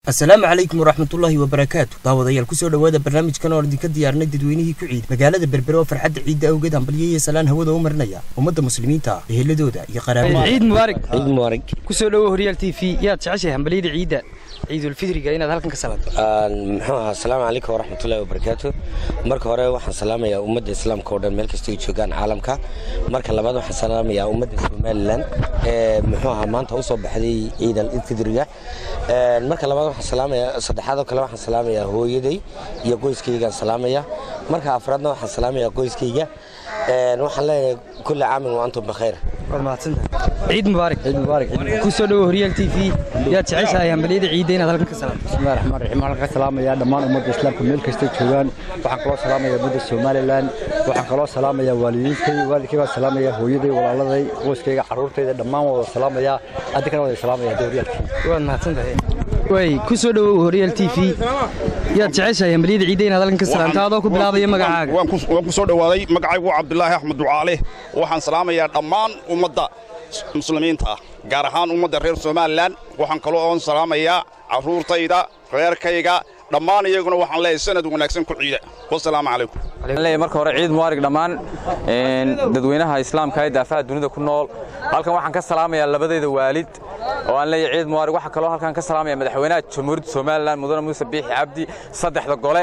asalaamu calaykum waraxmatullaahi wabarakaatu daawadayaal kusoo dhowaada barnaamijkan oo idinka diyaarnay dadweynihii ku ciid magaalada berbere oo farxadda ciidda awgeed hambalyo iyo salaan hawada u marinaya ummadda muslimiinta eheladooda iyo qaraabadooda ciid mubaarak ciid mubaarak kusoo dhowo horyaal t v yaad jeceshahay hambalyada ciidda ciidulfidriga inaad halkan ka salaanto muxuu ahaa asalaamu calaykum waraxmatullahi wabarakaatu marka hore waxaan salaamayaa ummadda islaamka oo dhan meel kasta ay joogaan caalamka marka labaad waxaan salaamayaa ummadda somalilan ee muxuu ahaa maanta usoo baxday ciid alfidriga marka labaad waxaan salaamayaa saddexaadoo kale waxaan salaamayaa hooyaday iyo qoyskaygaan salaamaya marka afraadna waxaan salaamayaa qoyskayga waxaan leeyahay kulli caamin wa antum bikhayr waad mahadsantahay ciid mubaarak ciid mubaarak kusoo dhowo horyaal t v yaad jeceshahay hambalyada ciidda inaad halkan ka salaanto bismillahi raxmaan raxiim waxaan ka salaamayaa dhammaan ummadda islaamka meel kastay joogaan waxaan kaloo salaamayaa ummadda somalilan waxaan kaloo salaamayaa waalidiintay waalidkay baan salaamayaa hooyaday walaaladay qoyskayga carruurtayda dhammaan waa wada salaamayaa addi kana wada salaamaya hadda horyaalka waad mahadsantahay way kusoo dhowow horyaal t v yaad jeceshahay hambalyada ciidda inaad halkan ka salaanto adoo ku bilaabaya magacaaga waan ku soo dhowaaday magacaygu waa cabdulaahi axmed ducaale waxaan salaamayaa dhammaan ummadda muslimiinta ah gaar ahaan ummadda reer somalilan waxaan kaloo oon salaamayaa carruurtayda reerkayga dhammaan iyaguna waxaan leeyahay sanad wanaagsan ku ciida wasalaamu calaykum leeyahay marka hore ciid mubaarak dhammaan dadweynaha islaamka ee daafaha dunida ku nool halkan waxaan ka salaamayaa labadayda waalid oo aan leeyahay ciid mubaarak waxaa kaloo halkan ka salaamaya madaxweynaha jamhuuriyadda somalilan mudane muuse biixi cabdi saddexda gole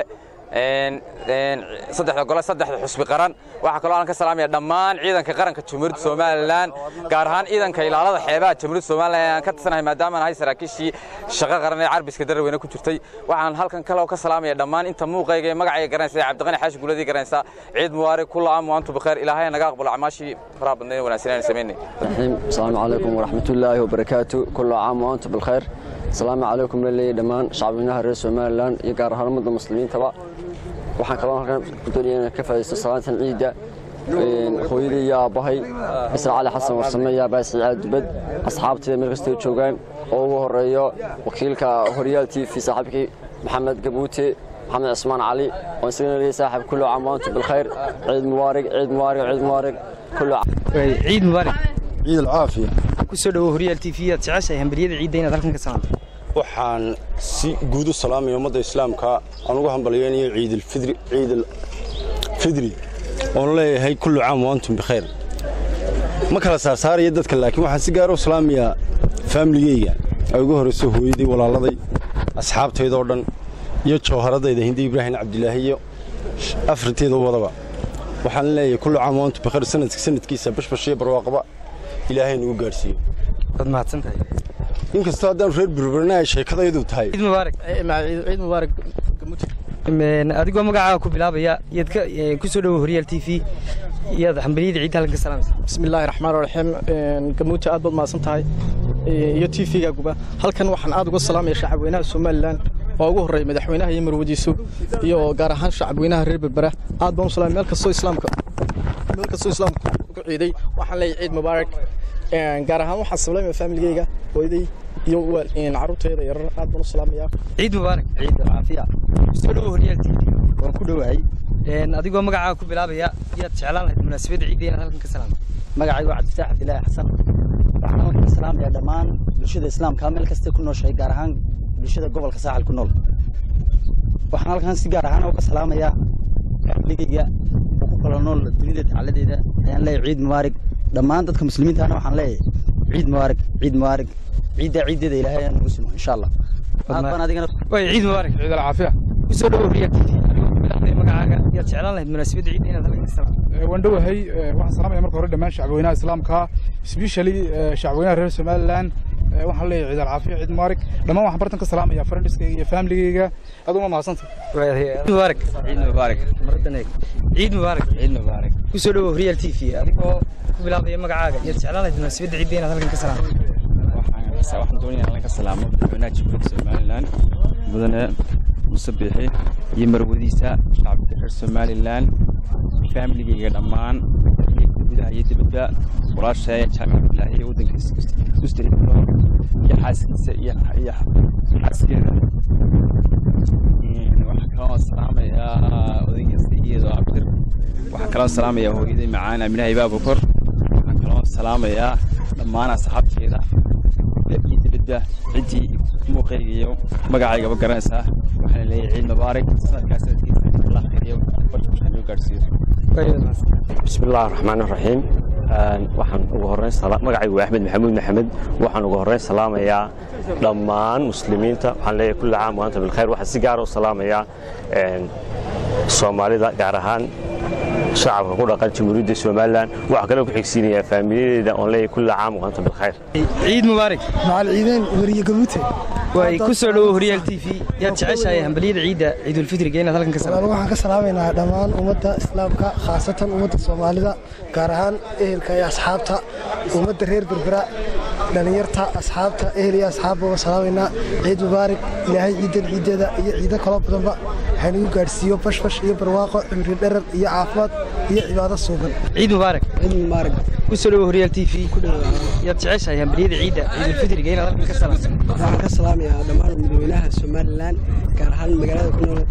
saddexda gole saddexda xusbi qaran waxaa kaloo aan ka salaamaya dhammaan ciidanka qaranka jamhuuriyadda somalilan gaar ahaan ciidanka ilaalada xeebaha jamhuuriyadda somalilan aan ka tirsanahay maadaama aan ahay saraakiishii shaqo qaran ee carbiska daraweyne ku jirtay waxaan halkan kaloo ka salaamaya dhammaan inta muuqayga ee magacayga garanaysa ee cabdiqani xaashi guuladii garanaysa ciid mubaarak kulla aam wa antum bikhair ilaahay naga aqbalo acmaashii faraha badnayd ee wanaagsan aan samaynay asalaamu calaykum waraxmatullaahi wabarakaatu kulla caam wa antum bilkhayr asalaamu calaykum laleeyahy dhammaan shacbweynaha reer somalilan iyo gaar ahaan ummadda muslimiintaba waxaan kaloo halkan doonaya inaan ka faadaysto salaantan ciidda hooyaday iyo aabbahay isra cali xasan warsame iyo aabbahay siciid dubad asxaabtayda meel kastoo joogaan oo ugu horreeyo wakiilka horyaal t v saaxiibkii maxamed gabuute maxamed cismaan cali oo isagana leeyahay saaxiib kullu caam wa antum bilkhayr ciid mubaarig ciid mubaarig ciid mubaarig kullu ciid mubaarak ciid alcaafiya kusoo dhowo horyaal t v yaad jeceshahay hambalyada ciidda inaad halkan ka salaanto waxaan si guud u salaamaya ummadda islaamka aan ugu hambalyeynayo ciidalfidri ciidalfidri oon leeyahay kullu caam wa antum bikhayr ma kala saarsaaraya dadka laakiin waxaan si gaara u salaamayaa faamiligeyga ay ugu horrayso hooyaday walaaladay asxaabtaydoo dhan iyo jawharadayda hindi ibraahim cabdilaahi iyo afriteeda wadaba waxaan leeyahay kullu caam wa antum bikhayr sanadka sanadkiisa bashbash iyo barwaaqaba ilaahay nagu gaadhsiiyo waad mahadsantahay inkastoo haddaan reer burburna ay sheekadaydu tahay ciid mubaarak ciid mubaarak adigoo magacaaga ku bilaabaya yaad ka kusoo dhowo horyaal t v yaad hambalyada ciidda halkan ka salaamaysa bismillaahi raxmaan raxiim gamuuti aad baad mahadsan tahay iyo t v-ga guba halkan waxaan aad uga salaamaya shacabweynaha somalilan oo ugu horreeya madaxweynaha iyo marwadiisu iyo gaar ahaan shacabweynaha reer berbera aad baan u salaamay meel kastoo islaamka meel kastoo islaamka ku ciiday waxaan leeyahay ciid mubaarak gaar ahaan waxaan salaamaya faamiligeyga hooyaday iyo carruurtayda yarar aad baan u salaamayaa ciid mubaarak ciid alcaafiya kusoo dhowo horyaal t v waan ku dhowahay adigoo magacaaga ku bilaabaya yaad jeclaan lahayd munaasabadda ciidda inaad halkan ka salaanto magacaygu waa cabdifataax cabdilaahi xasan waxaan halkan ka salaamayaa dhammaan bulshada islaamka meel kastay ku nooshahay gaar ahaan bulshada gobolka saaxil ku nool waxaan halkan si gaar ahaan uga salaamayaa ligeyga oo ku kala nool dunida dacaladeeda ayaan leeyahay ciid mubaarig dhammaan dadka muslimiintaana waxaan leeyahay ciid mubaarig ciid mubaarig ciidda ciiddeeda ilaahay ayaan nagu simo insha allah aad baan adigana way ciid mubaarak ciid alcaafiya kusoo dhowo horyaal t v adigoo ku bilaabaya magacaaga yaad jeclaan lahayd munaasabadda ciidda inaad halkan ka salaanto waan dhowahay waxaan salaamaya marka hore dhammaan shacbweynaha islaamka especially shacbweynaha reer somalilan waxaan leeyahay ciid alcaafiya ciid mubaarak dhammaan waxaan bartan ka salaamaya friendiskayga iyo familigeyga aad uma mahadsanta ciid mubaarak ciid mubaarak maradan eeg ciid mubaarak ciid mubaarak kusoo dhowo horyaal t v adigoo ku bilaabaya magacaaga yaad jeclaan lahayd munaasabadda ciidda inaad halkan ka salaanto waxaan doonaya in laga salaamo madaxweynaha jamhuuriyadda somalilan mudane muuse biixi iyo marwadiisa shacabka reer somalilan faamiligeyga dhammaan gudaha iyo dibadda walaashaya jaamic cabdilaahi iyo waddankiisa ustahidro iyo xaaskiisa iyo iyo xaaskeeda waxaan kaloo salaamayaa odaygiisa iyadoo abdir waxaan kaloo salaamayaa hooyaday macaan aminaha ibaa bokor waxaan kaloo salaamayaa dhammaan asxaabteeda iyo dibadda ciddii muuqayga iyo magacaygaba garanaysaa waxaan leeyahay ciid mubaarak sanadkaas sanadkiisa allah khayriyo barka noo gaadhsiiyo بسم الله الرحمن الرحيم waxaan ugu horeyn magacaygu waa axmed maxamuud maxamed waxaan ugu horeyn salaamayaa dhammaan muslimiinta waxaan leeyahay kulli caam waanta bilkhayr waxaan si gaara u salaamayaa soomaalida gaar ahaan shacabka ku dhaqan jamhuuriyadda somalilan waxaa kaloo ku xigsiinayaa faamiladeeda oon leeyahay kulli caam waanta bilkhayr ciid mubaarak macal ciideen weriye gamuute way ku soo dhowow horyaal t v yaad jeceshahay hambaliyada ciidda ciidulfidriga inaad halkan ka walaal waxaan ka salaamaynaa dhammaan ummadda islaamka khaasatan ummadda soomaalida gaar ahaan ehelka iyo asxaabta ummadda reer berbera dhallinyarta asxaabta ehel iyo asxaabba uga salaamaynaa ciid mubaarak ilaahay ciidan ciiddeeda iyo ciido kaloo badanba waxaynagu gaadhsiiyo bashbash iyo barwaaqo cimri dherar iyo caafimaad iyo cibaado suuban ciid mubaarak ciid mubaarak ku soo dhowow horyaal t v yaad jeceshahay hambaliyada ciidda ciidulfidriga inaad halkan ka salaamto waxaan ka salaamayaa dhammaan madaxweynaha somalilan gaar ahaan magaalada ku nool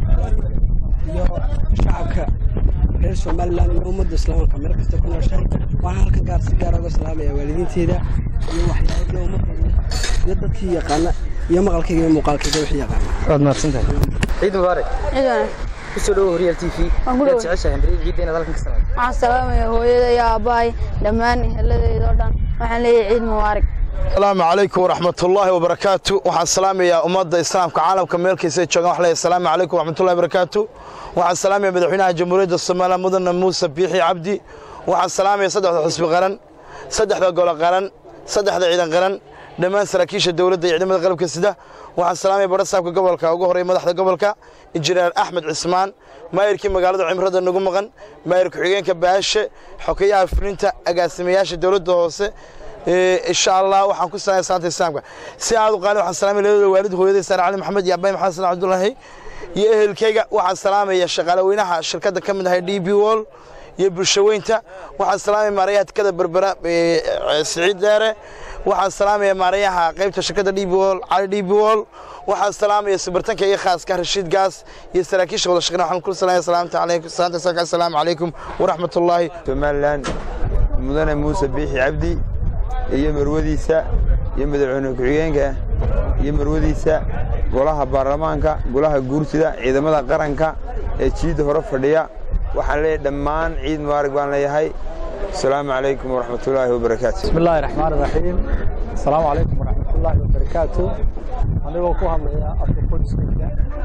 iyo shacabka reer somalilan iyo ummadda islaamka meel kasta ku nooshahay waxaan halkan gaar si gaara uga salaamayaa waalidiinteeda iyo waxyaabada ummadda iyo dadkii yaqaana iyo maqalkayga iyo muuqaalkayga wixii yaqaana waad mahadsantahay ciid mubaarak ku soo dhowow horyaal t v yaad jeceshahay hambaliyada ciidda inaad halkan ka salaamto waxaan salaamaya hooyada iyo aabbahay dhammaan eheladayda oo dhan waxaan leeyahay ciid mubaarak asalaamu calaykum waraxmatullaahi wabarakaatu waxaan salaamayaa ummadda islaamka caalamka meelkaysa joogaan wax leeyahay asalaamu calaykum waraxmatullahi wabarakaatu waxaan salaamayaa madaxweynaha jamhuuriyadda soomaaliya mudane muuse biixi cabdi waxaan salaamayaa saddexda xusbi qaran saddexda golo qaran saddexda ciidan qaran dhammaan saraakiisha dowladda iyo ciidamada qalabka sida waxaan salaamaya barasaabka gobolka ugu horreeya madaxda gobolka injineer axmed cismaan maayirkii magaalada cimrada nagu maqan maayir ku-xigeenka baashe xokeyaha fulinta agaasimayaasha dowladda hoose insha allah waxaan ku salaamaya salaanta islaamka si aad u qaali waxaan salaamaya labada waalid hooyaday saare cali maxamed iyo abaay maxamed salaan cabdullaahi iyo ehelkayga waxaan salaamaya shaqaale weynaha shirkadda ka mid ahay d b wall iyo bulshaweynta waxaan salaamaya maarayaha tikada berbera siciid deere waxaan salaamaya maarayaha qaybta shirkadda d b wall cali d b wall waxaan salaamaya subartanka iyo khaaska rashiid gaas iyo saraakiisha wada shaqeyn waxaan ku salaamaya salaamta calaykum salaanta islaamka assalaamu calaykum waraxmatullaahi somalilan mudane muuse biixi cabdi iyo marwadiisa iyo madaxweyne ku-xigeenka iyo marwadiisa golaha baarlamaanka golaha guursida ciidamada qaranka ee jiidda hore fadhiya waxaan leeyahay dhammaan ciid mubaarak baan leeyahay asalaamu calaykum waraxmatullaahi wabarakaatu bismillaahi raxmaan raxiim asalaamu calaykum waraxmatullaahi wabarakaatu anigoo ku hadlaya afka qoyskayga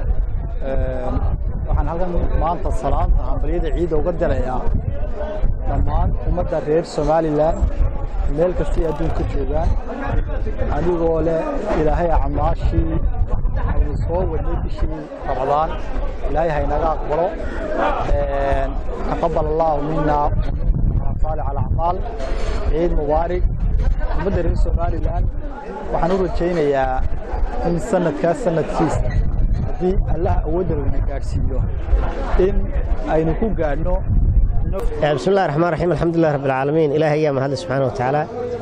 waxaan halkan maanta salaanta hambalyada ciidda uga dirayaa dhammaan ummadda reer somalilan meel kastay adduunka joogaan anigoo leh ilaahay acmaashii aynu soo wadnay bishii ramadaan ilaahay haynaga aqbalo taqabal allahu mina saalix alacmaal ciid mubaarig ummadda reer somalilan waxaan u rajaynayaa in sanadkaas sanadkiisa haddii allaha awoodda lana gaadhsiiyo in aynu ku gaadhno بسم الله الرحمن الرحيم الحمد لله رب العالمين إلهي يا مهد سبحانه وتعالى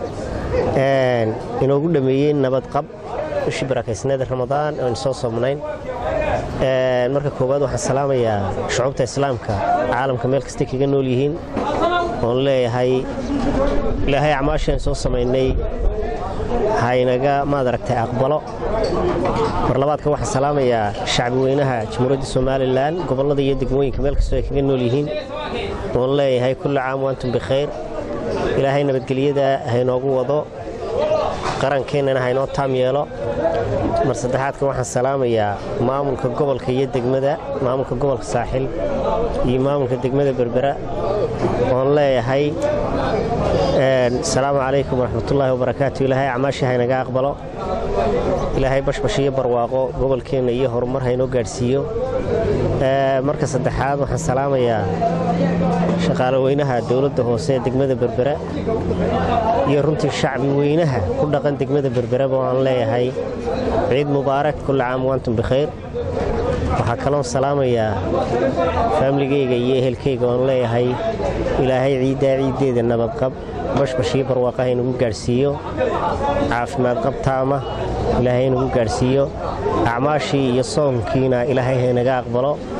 inoogu dhameeyey nabad qab bishii barakaysaneeda ramadaan aynu soo soomnayn marka koowaad waxaan salaamayaa shucuubta islaamka caalamka meel kastay kaga nool yihiin oon leeyahay ilaahay acmaashaan soo samaynay haynaga maad aragtay aqbalo mar labaadka waxaan salaamayaa shacbi weynaha jamhuuriyadda somalilan gobollada iyo degmooyinka meel kastoo ay kaga nool yihiin oon leeyahay kulli caam waantum bikhayr ilaahay nabadgelyada haynoogu wado qarankeenana haynoo taam yeelo mar saddexaadka waxaan salaamayaa maamulka gobolka iyo degmada maamulka gobolka saaxil iyo maamulka degmada berbera oon leeyahay asalaamu calaykum waraxmatullaahi wabarakaatu ilaahay acmaashii haynaga aqbalo ilaahay bashbash iyo barwaaqo gobolkeenna iyo horumar haynoo gaadhsiiyo marka saddexaad waxaan salaamayaa shaqaale weynaha dowladda hoose ee degmada berbera iyo runtii shacbi weynaha ku dhaqan degmada berberaba waan leeyahay ciid mubaarak kulla caam waantum bikhayr waxaa kaloon salaamayaa faamligeyga iyo ehelkayga oon leeyahay ilaahay ciiddaa ciiddeeda nabadqab bashbash iyo barwaaqa haynagu gaadhsiiyo caafimaad qabtaama ilaahay haynagu gaadhsiiyo acmaashii iyo soonkiina ilaahay haynaga aqbalo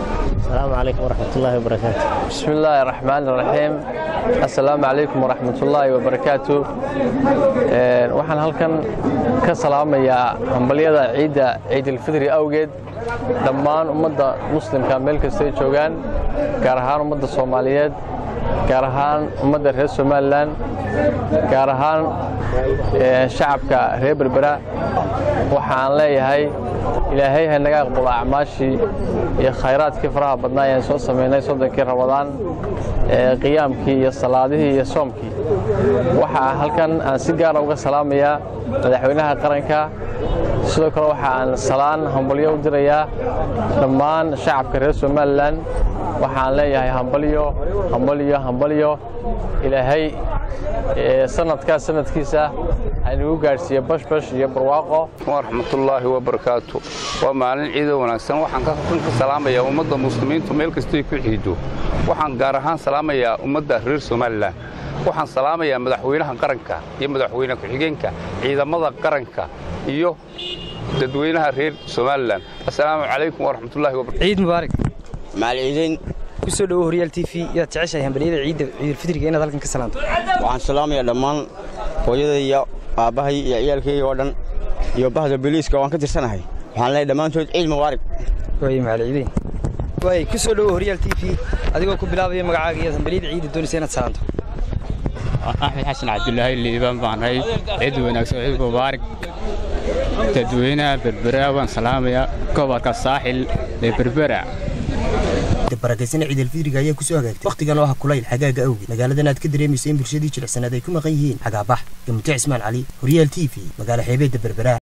asalaamu calaykum waraxmatullaahi wabarakaatu بسم الله الرحمن الرحيم السلام عليكم ورحمة الله وبركاته Een, waxaan halkan ka salaamayaa hambalyada ciidda ciidilfidri awgeed dhammaan ummadda muslimka meel kastay joogaan gaar ahaan ummadda soomaaliyeed gaar ahaan ummadda reer somalilan gaar ahaan ee, shacabka reer berbera waxaan leeyahay ilaahay ha naga aqbalo acmaashii iyo khayraadkii faraha badnaa ayaan soo samaynay soddonkii rabadaan ee qiyaamkii iyo salaadihii iyo soomkii waxaa halkan aan si gaara uga salaamayaa madaxweynaha qaranka sidoo kale waxa aan salaan hambalyo u dirayaa dhammaan shacabka reer somalilan waxaan leeyahay hambalyo hambalyo hambalyo ilaahay ee, sanadkaa sanadkiisa haynagu gaadhsiiye bashbash iyo barwaaqo waraxmatullaahi wabarakaatu waa maalin ciido wanaagsan waxaan ka run ka salaamayaa ummadda muslimiintu meel kastay ku ciido waxaan gaar ahaan salaamayaa ummadda reer somalilan waxaan salaamayaa madaxweynaha qaranka iyo madaxweyne ku-xigeenka ciidamada qaranka iyo dadweynaha reer somalilan assalaamu calaykum waraxmatullaahi wabarakatu ciid mubaarak macalciideyn ku soo dhowo horyaal t v yaad jeceshahay hambaliyada ciidda ciidulfidriga inaad halkan ka salaanto waxaan salaamayaa dhammaan hooyada iyo aabbahay iyo ciyaalkayga oo dhan iyo bahda booliiska waan ka tirsanahay waxaan leeyahay dhammaantood ciid mubaarak waay macalciideyn waay ku soo dhowo horyaal t v adigoo ku bilaabaya magacaaga iyo hambaliyada ciidda doonaysa inaad salaanto axmed xasan cabdulaahi liibaan baan ahay ciid wanaagsan ciid mubaarak dadweynaha berbera waan salaamayaa gobolka saaxil ee berbera barakaysan ciidalfidriga ayaa ku soo hagaagtay wakhtigan oo ah kulayl xagaaga awgeed magaaladan aad ka dareemaysa in bulshadii jilicsanaad ay ku maqan yihiin xagaabax gamuto cismaan cali horyaal t v magaalo xeebeedda berbera